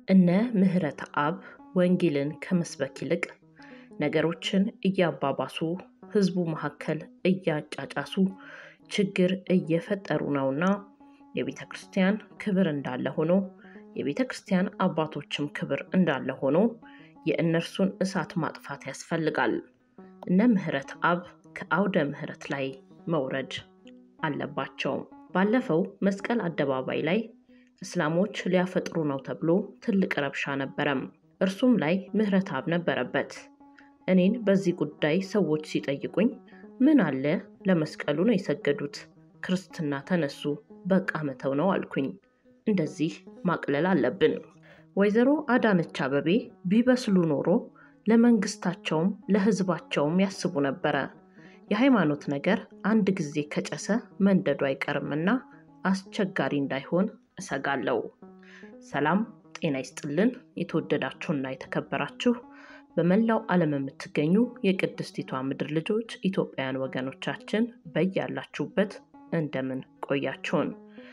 እነ ምህረት አብ ወንጌልን ከመስበክ ይልቅ ነገሮችን እያባባሱ ህዝቡ መካከል እያጫጫሱ ችግር እየፈጠሩ ነውና የቤተ ክርስቲያን ክብር እንዳለ ሆኖ የቤተ ክርስቲያን አባቶችም ክብር እንዳለ ሆኖ የእነርሱን እሳት ማጥፋት ያስፈልጋል። እነ ምህረት አብ ከአውደ ምህረት ላይ መውረድ አለባቸው። ባለፈው መስቀል አደባባይ ላይ እስላሞች ሊያፈጥሩ ነው ተብሎ ትልቅ ረብሻ ነበረም። እርሱም ላይ ምህረት አብ ነበረበት። እኔን በዚህ ጉዳይ ሰዎች ሲጠይቁኝ ምን አለ ለመስቀሉ ነው የሰገዱት፣ ክርስትና ተነሱ፣ በቃ መተው ነው አልኩኝ። እንደዚህ ማቅለል አለብን። ወይዘሮ አዳነች አበቤ ቢበስሉ ኖሮ ለመንግስታቸውም ለህዝባቸውም ያስቡ ነበረ። የሃይማኖት ነገር አንድ ጊዜ ከጨሰ መንደዱ አይቀርምና አስቸጋሪ እንዳይሆን እሰጋለሁ። ሰላም ጤና ይስጥልን። የተወደዳችሁና የተከበራችሁ በመላው ዓለም የምትገኙ የቅድስቲቷ ምድር ልጆች ኢትዮጵያውያን ወገኖቻችን በያላችሁበት እንደምን ቆያችሁን?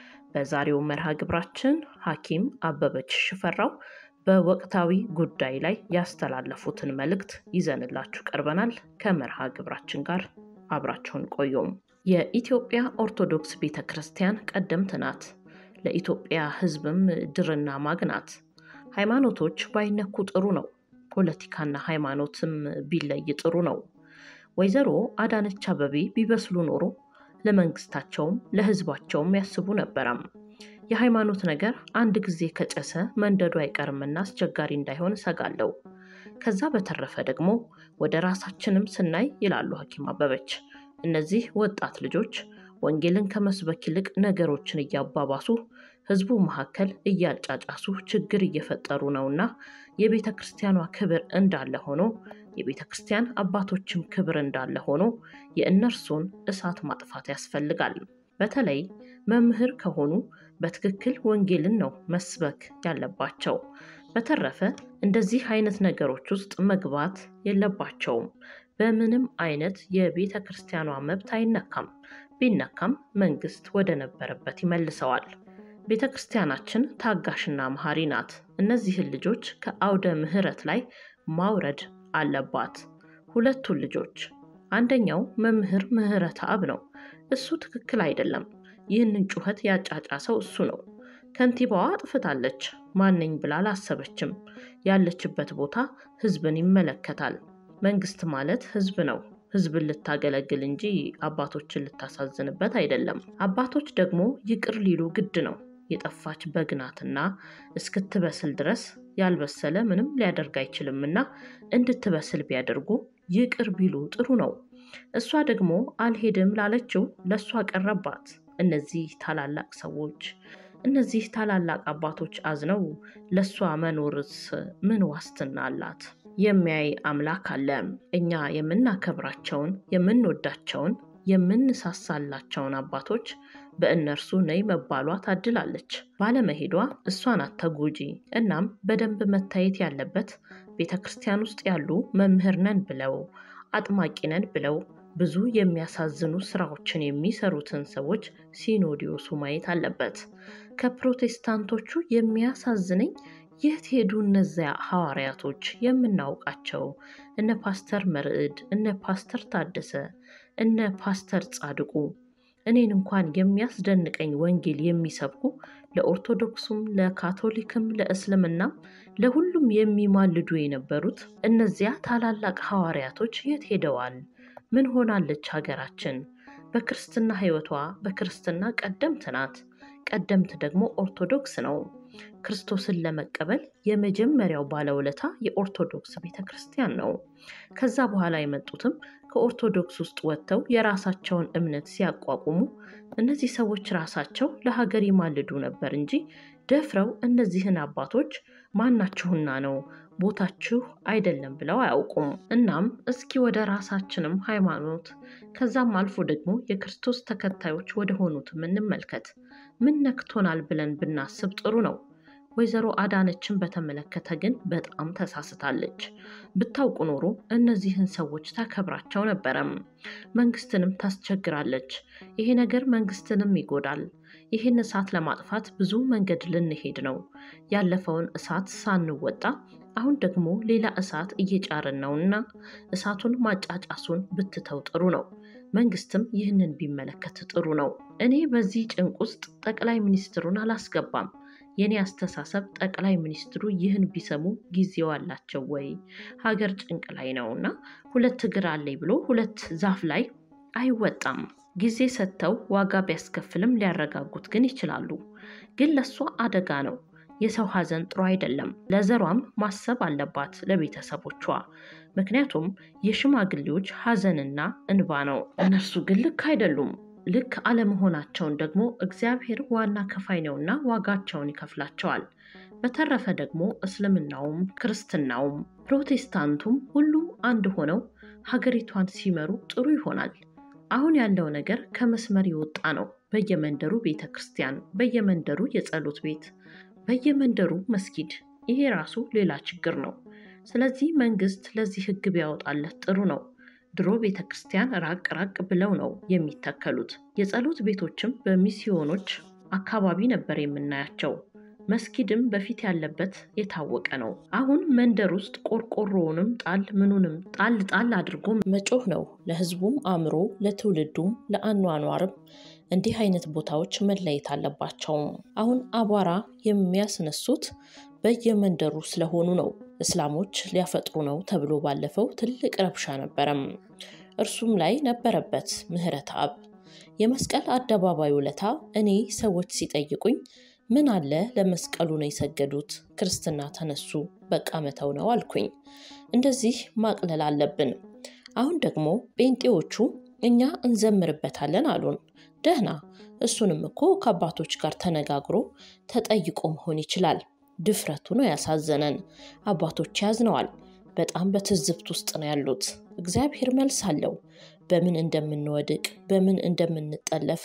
በዛሬው መርሃ ግብራችን ሐኪም አበበች ሽፈራው በወቅታዊ ጉዳይ ላይ ያስተላለፉትን መልእክት ይዘንላችሁ ቀርበናል። ከመርሃ ግብራችን ጋር አብራችሁን ቆዩም። የኢትዮጵያ ኦርቶዶክስ ቤተ ክርስቲያን ቀደምት ናት። ለኢትዮጵያ ሕዝብም ድርና ማግ ናት። ሃይማኖቶች ባይነኩ ጥሩ ነው። ፖለቲካና ሃይማኖትም ቢለይ ጥሩ ነው። ወይዘሮ አዳነች አበቤ ቢበስሉ ኖሮ ለመንግስታቸውም ለህዝባቸውም ያስቡ ነበረም። የሃይማኖት ነገር አንድ ጊዜ ከጨሰ መንደዱ አይቀርምና አስቸጋሪ እንዳይሆን እሰጋለሁ። ከዛ በተረፈ ደግሞ ወደ ራሳችንም ስናይ ይላሉ ሐኪም አበበች እነዚህ ወጣት ልጆች ወንጌልን ከመስበክ ይልቅ ነገሮችን እያባባሱ ህዝቡ መካከል እያጫጫሱ ችግር እየፈጠሩ ነውና የቤተ ክርስቲያኗ ክብር እንዳለ ሆኖ የቤተ ክርስቲያን አባቶችም ክብር እንዳለ ሆኖ የእነርሱን እሳት ማጥፋት ያስፈልጋል። በተለይ መምህር ከሆኑ በትክክል ወንጌልን ነው መስበክ ያለባቸው። በተረፈ እንደዚህ አይነት ነገሮች ውስጥ መግባት የለባቸውም። በምንም አይነት የቤተ ክርስቲያኗ መብት አይነካም። ቢነካም መንግስት ወደ ነበረበት ይመልሰዋል። ቤተ ክርስቲያናችን ታጋሽና መሐሪ ናት። እነዚህን ልጆች ከአውደ ምህረት ላይ ማውረድ አለባት። ሁለቱን ልጆች አንደኛው መምህር ምህረት አብ ነው። እሱ ትክክል አይደለም። ይህንን ጩኸት ያጫጫሰው እሱ ነው። ከንቲባዋ አጥፍታለች። ማነኝ ብላ አላሰበችም። ያለችበት ቦታ ህዝብን ይመለከታል። መንግስት ማለት ህዝብ ነው። ህዝብን ልታገለግል እንጂ አባቶችን ልታሳዝንበት አይደለም። አባቶች ደግሞ ይቅር ሊሉ ግድ ነው። የጠፋች በግ ናትና እስክትበስል ድረስ ያልበሰለ ምንም ሊያደርግ አይችልምና እንድትበስል ቢያደርጉ ይቅር ቢሉ ጥሩ ነው። እሷ ደግሞ አልሄድም ላለችው ለእሷ ቀረባት። እነዚህ ታላላቅ ሰዎች እነዚህ ታላላቅ አባቶች አዝነው ለእሷ መኖርስ ምን ዋስትና አላት? የሚያይ አምላክ አለ። እኛ የምናከብራቸውን የምንወዳቸውን የምንሳሳላቸውን አባቶች በእነርሱ ነይ መባሏ ታድላለች። ባለመሄዷ እሷ ናት ተጎጂ። እናም በደንብ መታየት ያለበት ቤተ ክርስቲያን ውስጥ ያሉ መምህር ነን ብለው አጥማቂ ነን ብለው ብዙ የሚያሳዝኑ ስራዎችን የሚሰሩትን ሰዎች ሲኖዲዮሱ ማየት አለበት። ከፕሮቴስታንቶቹ የሚያሳዝነኝ የት ሄዱ እነዚያ ሐዋርያቶች የምናውቃቸው እነ ፓስተር መርዕድ፣ እነ ፓስተር ታደሰ፣ እነ ፓስተር ጻድቁ እኔን እንኳን የሚያስደንቀኝ ወንጌል የሚሰብኩ ለኦርቶዶክሱም፣ ለካቶሊክም፣ ለእስልምናም ለሁሉም የሚማልዱ የነበሩት እነዚያ ታላላቅ ሐዋርያቶች የት ሄደዋል? ምን ሆናለች ሀገራችን? በክርስትና ሕይወቷ በክርስትና ቀደምት ናት። ቀደምት ደግሞ ኦርቶዶክስ ነው። ክርስቶስን ለመቀበል የመጀመሪያው ባለውለታ የኦርቶዶክስ ቤተ ክርስቲያን ነው። ከዛ በኋላ የመጡትም ከኦርቶዶክስ ውስጥ ወጥተው የራሳቸውን እምነት ሲያቋቁሙ እነዚህ ሰዎች ራሳቸው ለሀገር ይማልዱ ነበር እንጂ ደፍረው እነዚህን አባቶች ማናችሁና ነው ቦታችሁ አይደለም ብለው አያውቁም። እናም እስኪ ወደ ራሳችንም ሃይማኖት ከዛም አልፎ ደግሞ የክርስቶስ ተከታዮች ወደ ሆኑትም እንመልከት። ምን ነክቶናል ብለን ብናስብ ጥሩ ነው። ወይዘሮ አዳነችን በተመለከተ ግን በጣም ተሳስታለች። ብታውቁ ኖሮ እነዚህን ሰዎች ታከብራቸው ነበረም። መንግስትንም ታስቸግራለች። ይሄ ነገር መንግስትንም ይጎዳል። ይህን እሳት ለማጥፋት ብዙ መንገድ ልንሄድ ነው። ያለፈውን እሳት ሳንወጣ አሁን ደግሞ ሌላ እሳት እየጫርን ነውና እሳቱን ማጫጫሱን ብትተው ጥሩ ነው። መንግስትም ይህንን ቢመለከት ጥሩ ነው። እኔ በዚህ ጭንቅ ውስጥ ጠቅላይ ሚኒስትሩን አላስገባም። የኔ አስተሳሰብ ጠቅላይ ሚኒስትሩ ይህን ቢሰሙ ጊዜው አላቸው ወይ? ሀገር ጭንቅ ላይ ነውና ሁለት እግር አለኝ ብሎ ሁለት ዛፍ ላይ አይወጣም። ጊዜ ሰጥተው ዋጋ ቢያስከፍልም ሊያረጋጉት ግን ይችላሉ። ግን ለእሷ አደጋ ነው። የሰው ሀዘን ጥሩ አይደለም። ለዘሯም ማሰብ አለባት ለቤተሰቦቿ። ምክንያቱም የሽማግሌዎች ሀዘንና እንባ ነው። እነርሱ ግን ልክ አይደሉም። ልክ አለመሆናቸውን ደግሞ እግዚአብሔር ዋና ከፋይ ነውና ዋጋቸውን ይከፍላቸዋል። በተረፈ ደግሞ እስልምናውም ክርስትናውም ፕሮቴስታንቱም ሁሉም አንድ ሆነው ሀገሪቷን ሲመሩ ጥሩ ይሆናል። አሁን ያለው ነገር ከመስመር የወጣ ነው። በየመንደሩ ቤተ ክርስቲያን፣ በየመንደሩ የጸሎት ቤት፣ በየመንደሩ መስጊድ። ይሄ ራሱ ሌላ ችግር ነው። ስለዚህ መንግስት ለዚህ ህግ ቢያወጣለት ጥሩ ነው። ድሮ ቤተ ክርስቲያን ራቅ ራቅ ብለው ነው የሚተከሉት። የጸሎት ቤቶችም በሚስዮኖች አካባቢ ነበር የምናያቸው። መስጊድም በፊት ያለበት የታወቀ ነው። አሁን መንደር ውስጥ ቆርቆሮውንም ጣል ምኑንም ጣል ጣል አድርጎ መጮህ ነው። ለህዝቡም አእምሮ፣ ለትውልዱም፣ ለአኗኗርም እንዲህ አይነት ቦታዎች መለየት አለባቸው። አሁን አቧራ የሚያስነሱት በየመንደሩ ስለሆኑ ነው። እስላሞች ሊያፈጥሩ ነው ተብሎ ባለፈው ትልቅ ረብሻ ነበረም። እርሱም ላይ ነበረበት ምህረት አብ የመስቀል አደባባይ ውለታ እኔ ሰዎች ሲጠይቁኝ ምን አለ ለመስቀሉ ነው የሰገዱት፣ ክርስትና ተነሱ፣ በቃ መተው ነው አልኩኝ። እንደዚህ ማቅለል አለብን። አሁን ደግሞ ጴንጤዎቹ እኛ እንዘምርበታለን አሉን። ደህና፣ እሱንም እኮ ከአባቶች ጋር ተነጋግሮ ተጠይቆ መሆን ይችላል። ድፍረቱ ነው ያሳዘነን። አባቶች ያዝነዋል። በጣም በትዝብት ውስጥ ነው ያሉት። እግዚአብሔር መልስ አለው። በምን እንደምንወድቅ በምን እንደምንጠለፍ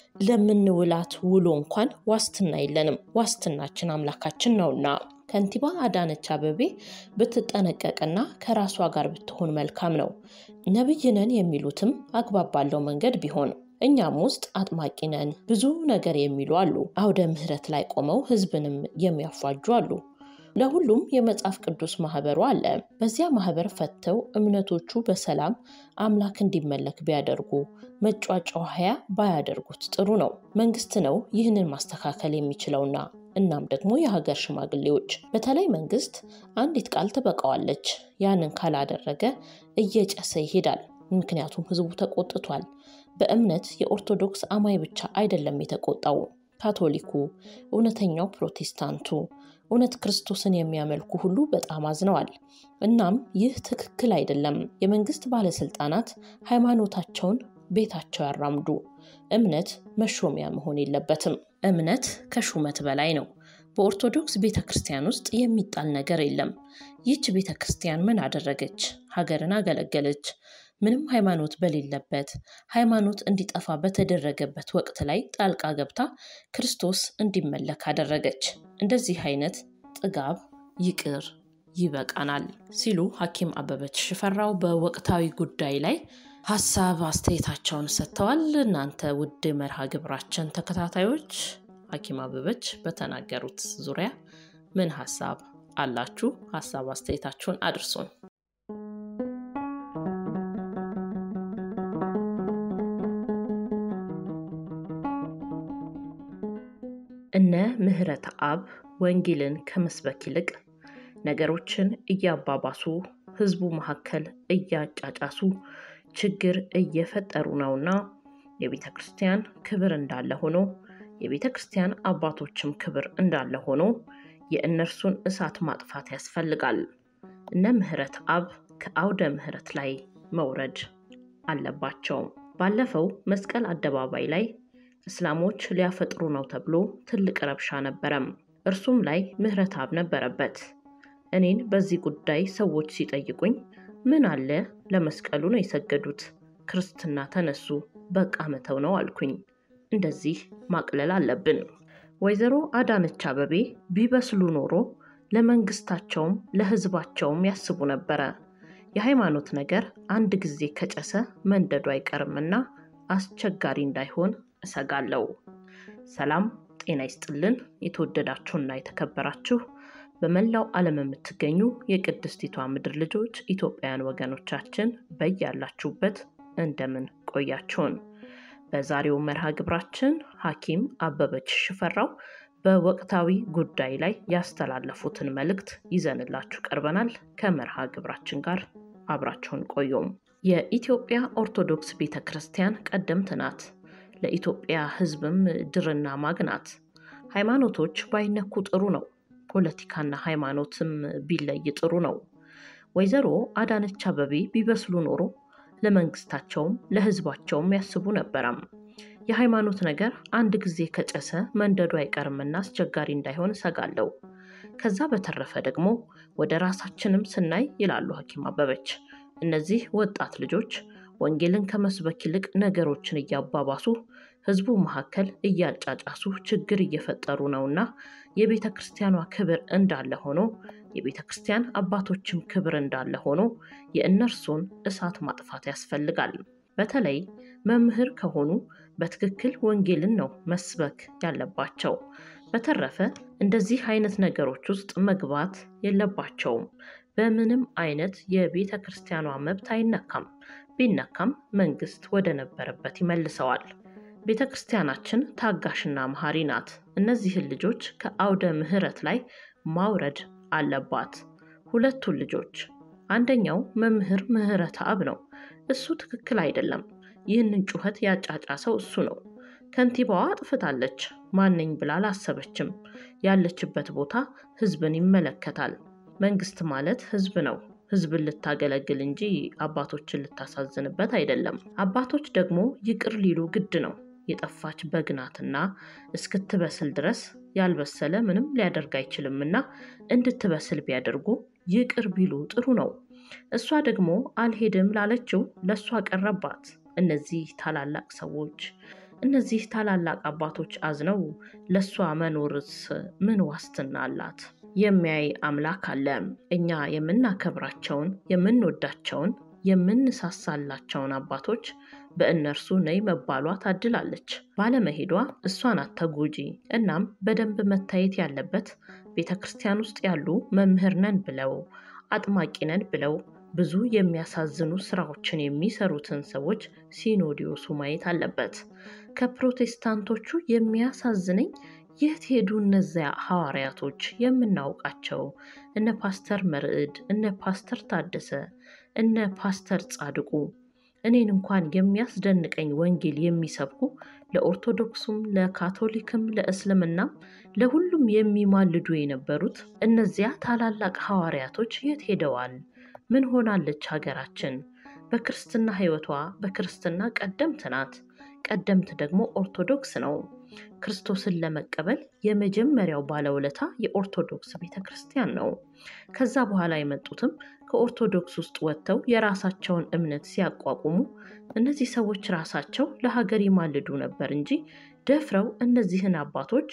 ለምንውላት ውሎ እንኳን ዋስትና የለንም። ዋስትናችን አምላካችን ነውና ከንቲባ አዳነች አበቤ ብትጠነቀቅና ከራሷ ጋር ብትሆን መልካም ነው። ነቢይ ነን የሚሉትም አግባብ ባለው መንገድ ቢሆን እኛም ውስጥ አጥማቂ ነን ብዙ ነገር የሚሉ አሉ። አውደ ምሕረት ላይ ቆመው ሕዝብንም የሚያፏጁ አሉ። ለሁሉም የመጽሐፍ ቅዱስ ማህበሩ አለ። በዚያ ማህበር ፈተው እምነቶቹ በሰላም አምላክ እንዲመለክ ቢያደርጉ መጫጫሃያ ባያደርጉት ጥሩ ነው። መንግስት ነው ይህንን ማስተካከል የሚችለውና እናም ደግሞ የሀገር ሽማግሌዎች፣ በተለይ መንግስት አንዲት ቃል ትበቃዋለች። ያንን ካላደረገ እየጨሰ ይሄዳል። ምክንያቱም ህዝቡ ተቆጥቷል። በእምነት የኦርቶዶክስ አማኝ ብቻ አይደለም የተቆጣው፣ ካቶሊኩ፣ እውነተኛው ፕሮቴስታንቱ እውነት ክርስቶስን የሚያመልኩ ሁሉ በጣም አዝነዋል። እናም ይህ ትክክል አይደለም። የመንግስት ባለስልጣናት ሃይማኖታቸውን ቤታቸው ያራምዱ። እምነት መሾሚያ መሆን የለበትም። እምነት ከሹመት በላይ ነው። በኦርቶዶክስ ቤተ ክርስቲያን ውስጥ የሚጣል ነገር የለም። ይህች ቤተ ክርስቲያን ምን አደረገች? ሀገርን አገለገለች። ምንም ሃይማኖት በሌለበት ሃይማኖት እንዲጠፋ በተደረገበት ወቅት ላይ ጣልቃ ገብታ ክርስቶስ እንዲመለክ አደረገች። እንደዚህ አይነት ጥጋብ ይቅር ይበቃናል ሲሉ ሐኪም አበበች ሽፈራው በወቅታዊ ጉዳይ ላይ ሀሳብ አስተያየታቸውን ሰጥተዋል። እናንተ ውድ መርሃ ግብራችን ተከታታዮች ሐኪም አበበች በተናገሩት ዙሪያ ምን ሀሳብ አላችሁ? ሀሳብ አስተያየታችሁን አድርሱን። እነ ምህረት አብ ወንጌልን ከመስበክ ይልቅ ነገሮችን እያባባሱ ህዝቡ መካከል እያጫጫሱ ችግር እየፈጠሩ ነውና የቤተ ክርስቲያን ክብር እንዳለ ሆኖ የቤተ ክርስቲያን አባቶችም ክብር እንዳለ ሆኖ የእነርሱን እሳት ማጥፋት ያስፈልጋል። እነ ምህረት አብ ከአውደ ምህረት ላይ መውረድ አለባቸው። ባለፈው መስቀል አደባባይ ላይ እስላሞች ሊያፈጥሩ ነው ተብሎ ትልቅ ረብሻ ነበረም። እርሱም ላይ ምህረት አብ ነበረበት። እኔን በዚህ ጉዳይ ሰዎች ሲጠይቁኝ ምን አለ ለመስቀሉ ነው የሰገዱት፣ ክርስትና ተነሱ፣ በቃ መተው ነው አልኩኝ። እንደዚህ ማቅለል አለብን። ወይዘሮ አዳነች አበቤ ቢበስሉ ኖሮ ለመንግስታቸውም ለሕዝባቸውም ያስቡ ነበረ። የሃይማኖት ነገር አንድ ጊዜ ከጨሰ መንደዱ አይቀርምና አስቸጋሪ እንዳይሆን እሰጋለሁ። ሰላም ጤና ይስጥልን። የተወደዳችሁና የተከበራችሁ በመላው ዓለም የምትገኙ የቅድስቲቷ ምድር ልጆች ኢትዮጵያውያን ወገኖቻችን በያላችሁበት እንደምን ቆያችሁን? በዛሬው መርሃ ግብራችን ሐኪም አበበች ሽፈራው በወቅታዊ ጉዳይ ላይ ያስተላለፉትን መልእክት ይዘንላችሁ ቀርበናል። ከመርሃ ግብራችን ጋር አብራችሁን ቆዩም። የኢትዮጵያ ኦርቶዶክስ ቤተ ክርስቲያን ቀደምት ናት። ለኢትዮጵያ ሕዝብም ድርና ማግ ናት። ሃይማኖቶች ባይነኩ ጥሩ ነው። ፖለቲካና ሃይማኖትም ቢለይ ጥሩ ነው። ወይዘሮ አዳነች አበቤ ቢበስሉ ኖሮ ለመንግስታቸውም ለሕዝባቸውም ያስቡ ነበረም። የሃይማኖት ነገር አንድ ጊዜ ከጨሰ መንደዱ አይቀርምና አስቸጋሪ እንዳይሆን እሰጋለሁ። ከዛ በተረፈ ደግሞ ወደ ራሳችንም ስናይ ይላሉ ሐኪም አበበች እነዚህ ወጣት ልጆች ወንጌልን ከመስበክ ይልቅ ነገሮችን እያባባሱ ህዝቡ መካከል እያጫጫሱ ችግር እየፈጠሩ ነውና የቤተ ክርስቲያኗ ክብር እንዳለ ሆኖ የቤተ ክርስቲያን አባቶችም ክብር እንዳለ ሆኖ የእነርሱን እሳት ማጥፋት ያስፈልጋል። በተለይ መምህር ከሆኑ በትክክል ወንጌልን ነው መስበክ ያለባቸው። በተረፈ እንደዚህ አይነት ነገሮች ውስጥ መግባት የለባቸውም። በምንም አይነት የቤተ ክርስቲያኗ መብት አይነካም። ቢነካም መንግስት ወደ ነበረበት ይመልሰዋል። ቤተ ክርስቲያናችን ታጋሽና መሐሪ ናት። እነዚህን ልጆች ከአውደ ምሕረት ላይ ማውረድ አለባት። ሁለቱን ልጆች አንደኛው መምህር ምህረተ አብ ነው። እሱ ትክክል አይደለም። ይህንን ጩኸት ያጫጫሰው እሱ ነው። ከንቲባዋ አጥፍታለች። ማነኝ ብላ አላሰበችም። ያለችበት ቦታ ህዝብን ይመለከታል። መንግስት ማለት ህዝብ ነው። ህዝብን ልታገለግል እንጂ አባቶችን ልታሳዝንበት አይደለም። አባቶች ደግሞ ይቅር ሊሉ ግድ ነው። የጠፋች በግ ናትና እስክትበስል ድረስ ያልበሰለ ምንም ሊያደርግ አይችልምና እንድትበስል ቢያደርጉ ይቅር ቢሉ ጥሩ ነው። እሷ ደግሞ አልሄድም ላለችው ለእሷ ቀረባት። እነዚህ ታላላቅ ሰዎች እነዚህ ታላላቅ አባቶች አዝነው ለእሷ መኖርስ ምን ዋስትና አላት? የሚያይ አምላክ አለ። እኛ የምናከብራቸውን የምንወዳቸውን የምንሳሳላቸውን አባቶች በእነርሱ ነይ መባሏ ታድላለች። ባለመሄዷ እሷ ናት ተጎጂ። እናም በደንብ መታየት ያለበት ቤተ ክርስቲያን ውስጥ ያሉ መምህር ነን ብለው አጥማቂ ነን ብለው ብዙ የሚያሳዝኑ ስራዎችን የሚሰሩትን ሰዎች ሲኖዲዮሱ ማየት አለበት። ከፕሮቴስታንቶቹ የሚያሳዝነኝ የት ሄዱ እነዚያ ሐዋርያቶች የምናውቃቸው እነ ፓስተር መርዕድ፣ እነ ፓስተር ታደሰ፣ እነ ፓስተር ጻድቁ እኔን እንኳን የሚያስደንቀኝ ወንጌል የሚሰብኩ ለኦርቶዶክሱም፣ ለካቶሊክም፣ ለእስልምናም ለሁሉም የሚማልዱ የነበሩት እነዚያ ታላላቅ ሐዋርያቶች የት ሄደዋል? ምን ሆናለች ሀገራችን? በክርስትና ሕይወቷ በክርስትና ቀደምት ናት። ቀደምት ደግሞ ኦርቶዶክስ ነው። ክርስቶስን ለመቀበል የመጀመሪያው ባለውለታ የኦርቶዶክስ ቤተ ክርስቲያን ነው። ከዛ በኋላ የመጡትም ከኦርቶዶክስ ውስጥ ወጥተው የራሳቸውን እምነት ሲያቋቁሙ እነዚህ ሰዎች ራሳቸው ለሀገር ይማልዱ ነበር እንጂ ደፍረው እነዚህን አባቶች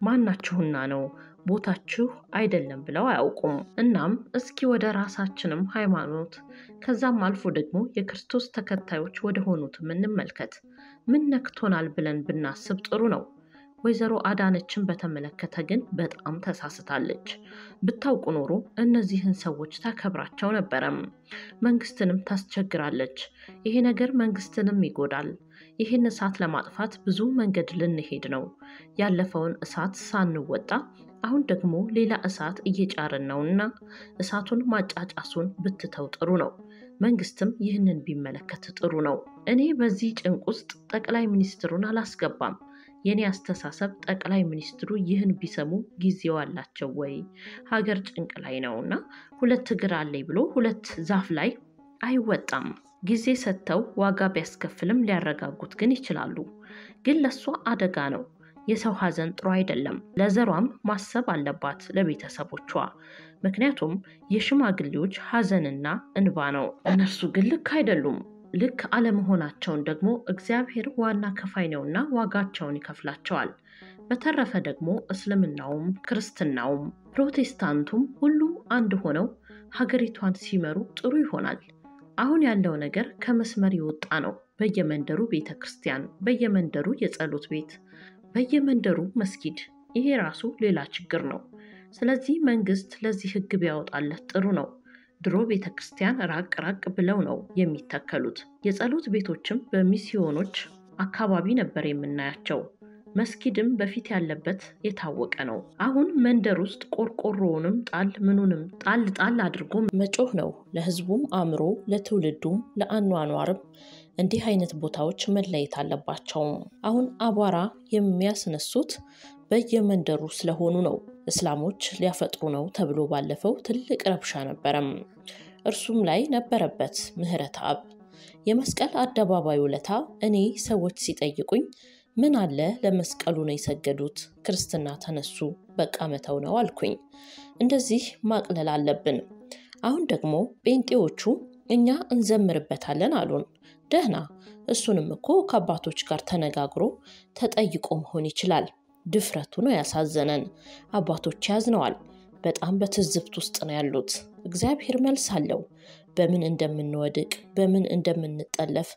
ማናችሁና ነው ቦታችሁ አይደለም ብለው አያውቁም። እናም እስኪ ወደ ራሳችንም ሃይማኖት ከዛም አልፎ ደግሞ የክርስቶስ ተከታዮች ወደ ሆኑትም እንመልከት። ምን ነክቶናል ብለን ብናስብ ጥሩ ነው። ወይዘሮ አዳነችን በተመለከተ ግን በጣም ተሳስታለች። ብታውቁ ኖሮ እነዚህን ሰዎች ታከብራቸው ነበረም። መንግስትንም ታስቸግራለች። ይሄ ነገር መንግስትንም ይጎዳል። ይህን እሳት ለማጥፋት ብዙ መንገድ ልንሄድ ነው። ያለፈውን እሳት ሳንወጣ አሁን ደግሞ ሌላ እሳት እየጫርን ነውና እሳቱን ማጫጫሱን ብትተው ጥሩ ነው። መንግስትም ይህንን ቢመለከት ጥሩ ነው። እኔ በዚህ ጭንቅ ውስጥ ጠቅላይ ሚኒስትሩን አላስገባም። የኔ አስተሳሰብ ጠቅላይ ሚኒስትሩ ይህን ቢሰሙ ጊዜው አላቸው ወይ? ሀገር ጭንቅ ላይ ነውና ሁለት እግር አለኝ ብሎ ሁለት ዛፍ ላይ አይወጣም። ጊዜ ሰጥተው ዋጋ ቢያስከፍልም ሊያረጋጉት ግን ይችላሉ። ግን ለእሷ አደጋ ነው። የሰው ሀዘን ጥሩ አይደለም። ለዘሯም ማሰብ አለባት ለቤተሰቦቿ። ምክንያቱም የሽማግሌዎች ሀዘንና እንባ ነው። እነርሱ ግን ልክ አይደሉም። ልክ አለመሆናቸውን ደግሞ እግዚአብሔር ዋና ከፋይ ነውና ዋጋቸውን ይከፍላቸዋል። በተረፈ ደግሞ እስልምናውም ክርስትናውም ፕሮቴስታንቱም ሁሉም አንድ ሆነው ሀገሪቷን ሲመሩ ጥሩ ይሆናል። አሁን ያለው ነገር ከመስመር የወጣ ነው። በየመንደሩ ቤተ ክርስቲያን፣ በየመንደሩ የጸሎት ቤት፣ በየመንደሩ መስጊድ። ይሄ ራሱ ሌላ ችግር ነው። ስለዚህ መንግስት ለዚህ ህግ ቢያወጣለት ጥሩ ነው። ድሮ ቤተ ክርስቲያን ራቅ ራቅ ብለው ነው የሚተከሉት። የጸሎት ቤቶችም በሚስዮኖች አካባቢ ነበር የምናያቸው። መስጊድም በፊት ያለበት የታወቀ ነው። አሁን መንደር ውስጥ ቆርቆሮውንም ጣል ምኑንም ጣል ጣል አድርጎ መጮህ ነው። ለህዝቡም አእምሮ፣ ለትውልዱም፣ ለአኗኗርም እንዲህ አይነት ቦታዎች መለየት አለባቸውም። አሁን አቧራ የሚያስነሱት በየመንደሩ ስለሆኑ ነው። እስላሞች ሊያፈጥሩ ነው ተብሎ ባለፈው ትልቅ ረብሻ ነበረም። እርሱም ላይ ነበረበት ምህረት አብ የመስቀል አደባባይ ውለታ እኔ ሰዎች ሲጠይቁኝ ምን አለ ለመስቀሉ ነው የሰገዱት፣ ክርስትና ተነሱ፣ በቃ መተው ነው አልኩኝ። እንደዚህ ማቅለል አለብን። አሁን ደግሞ ጴንጤዎቹ እኛ እንዘምርበታለን አሉን። ደህና፣ እሱንም እኮ ከአባቶች ጋር ተነጋግሮ ተጠይቆ መሆን ይችላል። ድፍረቱ ነው ያሳዘነን። አባቶች ያዝነዋል። በጣም በትዝብት ውስጥ ነው ያሉት። እግዚአብሔር መልስ አለው። በምን እንደምንወድቅ በምን እንደምንጠለፍ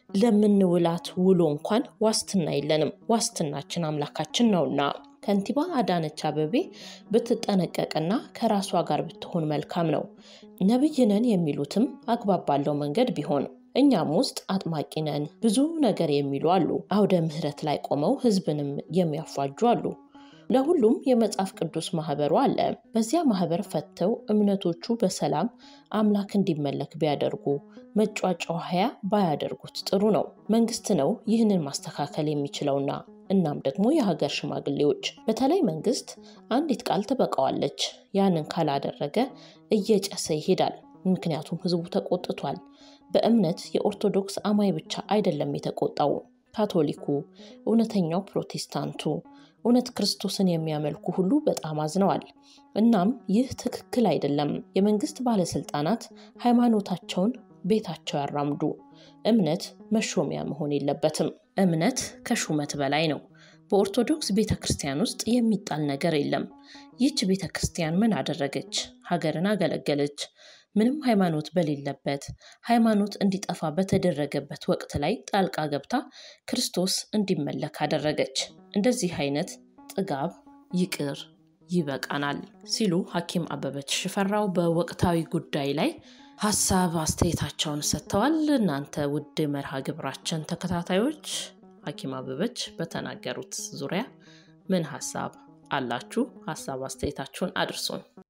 ለምንውላት ውሎ እንኳን ዋስትና የለንም። ዋስትናችን አምላካችን ነውና ከንቲባ አዳነች አበቤ ብትጠነቀቅና ከራሷ ጋር ብትሆን መልካም ነው። ነብይ ነን የሚሉትም አግባብ ባለው መንገድ ቢሆን እኛም ውስጥ አጥማቂ ነን ብዙ ነገር የሚሉ አሉ። አውደ ምሕረት ላይ ቆመው ሕዝብንም የሚያፏጁ አሉ። ለሁሉም የመጽሐፍ ቅዱስ ማህበሩ አለ። በዚያ ማህበር ፈተው እምነቶቹ በሰላም አምላክ እንዲመለክ ቢያደርጉ መጫጫሃያ ባያደርጉት ጥሩ ነው። መንግስት ነው ይህንን ማስተካከል የሚችለውና እናም ደግሞ የሀገር ሽማግሌዎች፣ በተለይ መንግስት አንዲት ቃል ትበቃዋለች። ያንን ካላደረገ እየጨሰ ይሄዳል። ምክንያቱም ህዝቡ ተቆጥቷል። በእምነት የኦርቶዶክስ አማኝ ብቻ አይደለም የተቆጣው፣ ካቶሊኩ፣ እውነተኛው ፕሮቴስታንቱ እውነት ክርስቶስን የሚያመልኩ ሁሉ በጣም አዝነዋል። እናም ይህ ትክክል አይደለም። የመንግስት ባለስልጣናት ሃይማኖታቸውን ቤታቸው ያራምዱ። እምነት መሾሚያ መሆን የለበትም። እምነት ከሹመት በላይ ነው። በኦርቶዶክስ ቤተ ክርስቲያን ውስጥ የሚጣል ነገር የለም። ይህች ቤተ ክርስቲያን ምን አደረገች? ሀገርን አገለገለች። ምንም ሃይማኖት በሌለበት ሃይማኖት እንዲጠፋ በተደረገበት ወቅት ላይ ጣልቃ ገብታ ክርስቶስ እንዲመለክ አደረገች። እንደዚህ አይነት ጥጋብ ይቅር ይበቃናል ሲሉ ሐኪም አበበች ሽፈራው በወቅታዊ ጉዳይ ላይ ሀሳብ አስተያየታቸውን ሰጥተዋል። እናንተ ውድ መርሃ ግብራችን ተከታታዮች ሐኪም አበበች በተናገሩት ዙሪያ ምን ሀሳብ አላችሁ? ሀሳብ አስተያየታችሁን አድርሱን።